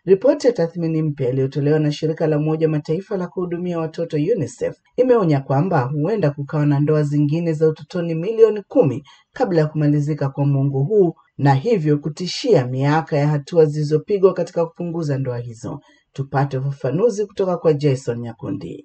Ripoti ya tathmini mpya iliyotolewa na shirika la Umoja Mataifa la kuhudumia watoto UNICEF imeonya kwamba huenda kukawa na ndoa zingine za utotoni milioni kumi kabla ya kumalizika kwa muongo huu na hivyo kutishia miaka ya hatua zilizopigwa katika kupunguza ndoa hizo. Tupate ufafanuzi kutoka kwa Jason Nyakundi.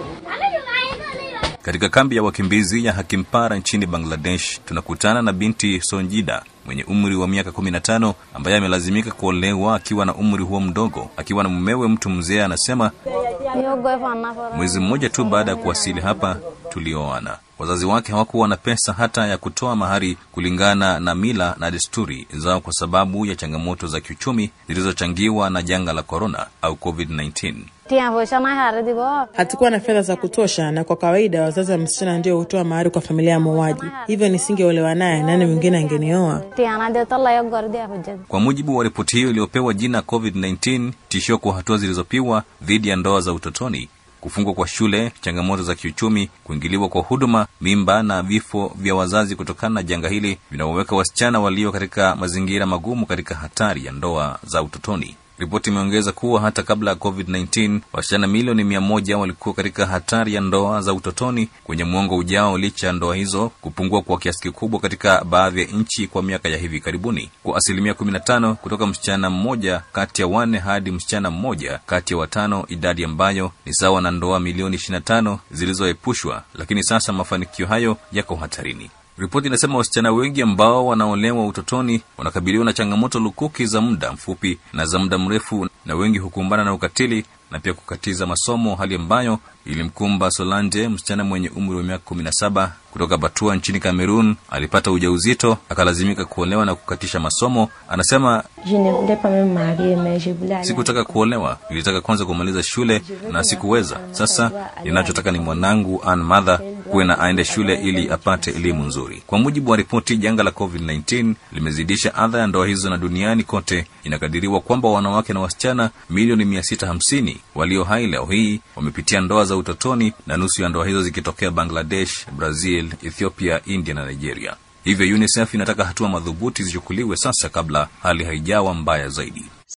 Katika kambi ya wakimbizi ya Hakimpara nchini Bangladesh, tunakutana na binti Sonjida mwenye umri wa miaka kumi na tano ambaye amelazimika kuolewa akiwa na umri huo mdogo, akiwa na mumewe mtu mzee. Anasema mwezi mmoja tu baada ya kuwasili hapa tulioana. Wazazi wake hawakuwa na pesa hata ya kutoa mahari kulingana na mila na desturi zao kwa sababu ya changamoto za kiuchumi zilizochangiwa na janga la korona au COVID-19. Hatukuwa na fedha za kutosha, na kwa kawaida wazazi wa msichana ndio hutoa mahari kwa familia ya muuaji. Hivyo nisingeolewa naye, nani mwingine angenioa? Kwa mujibu wa ripoti hiyo iliyopewa jina COVID-19, tishio kwa hatua zilizopigwa dhidi ya ndoa za utotoni kufungwa kwa shule, changamoto za kiuchumi, kuingiliwa kwa huduma, mimba na vifo vya wazazi kutokana na janga hili vinaoweka wasichana walio katika mazingira magumu katika hatari ya ndoa za utotoni. Ripoti imeongeza kuwa hata kabla ya COVID-19 wasichana milioni mia moja walikuwa katika hatari ya ndoa za utotoni kwenye mwongo ujao, licha ya ndoa hizo kupungua kwa kiasi kikubwa katika baadhi ya nchi kwa miaka ya hivi karibuni, kwa asilimia 15 kutoka msichana mmoja kati ya wanne hadi msichana mmoja kati ya watano, idadi ambayo ni sawa na ndoa milioni 25 zilizoepushwa. Lakini sasa mafanikio hayo yako hatarini. Ripoti inasema wasichana wengi ambao wanaolewa utotoni wanakabiliwa na changamoto lukuki za muda mfupi na za muda mrefu, na wengi hukumbana na ukatili na pia kukatiza masomo, hali ambayo ilimkumba Solange, msichana mwenye umri wa miaka kumi na saba kutoka Batua nchini Kamerun. Alipata ujauzito akalazimika kuolewa na kukatisha masomo. Anasema, sikutaka kuolewa, nilitaka kwanza kumaliza shule na sikuweza. Sasa ninachotaka ni mwanangu Ann Mather kuwe na aende shule ili apate elimu nzuri. Kwa mujibu wa ripoti, janga la COVID-19 limezidisha adha ya ndoa hizo, na duniani kote inakadiriwa kwamba wanawake na wasichana milioni mia sita hamsini walio hai leo hii wamepitia ndoa za utotoni, na nusu ya ndoa hizo zikitokea Bangladesh, Brazil, Ethiopia, India na Nigeria. Hivyo UNICEF inataka hatua madhubuti zichukuliwe sasa kabla hali haijawa mbaya zaidi.